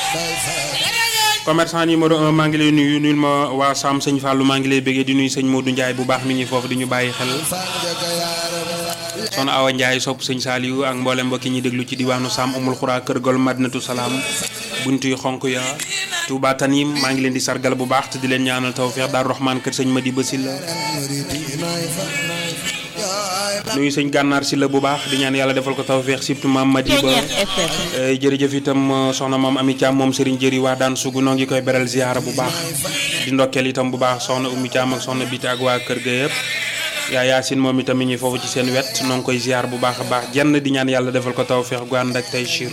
commerçant numéro un maa ngi lay nuyu nuyul ma waa Sam sëñ Fallou maa ngi lay bëggee di nuyu sëñ Modou Ndiaye bu baax mi ngi foofu di ñu bàyyi xel soxna Awa Ndiaye sopp sëñ Saliou ak mboolem mbokki ñi déglu ci diwaanu Sam Umul Xuraa Kër Gol Madinatu Salaam buntu yu xonk ya Touba Tanim maa ngi leen di sargal bu baax te di leen ñaanal tawfeex Daaru Rahman kër sëñ Madi Basil la nuyu sëñ gànnaar si la bu baax di ñaan yàlla defal ko tawfeex surtout maam Madi ba jërëjëf itam soxna maam Ami Thiam moom Serigne Jëri waa daan sugu noo ngi koy beral ziyaara bu baax di ndokkeel itam bu baax soxna Oumy Thiam ak soxna Biti ak waa kër ga yëpp yaa Yaasin moom itam mi ngi foofu ci seen wet noo ngi koy ziyaar bu baax a baax jenn di ñaan yàlla defal ko tawfeex gu ànd ak tey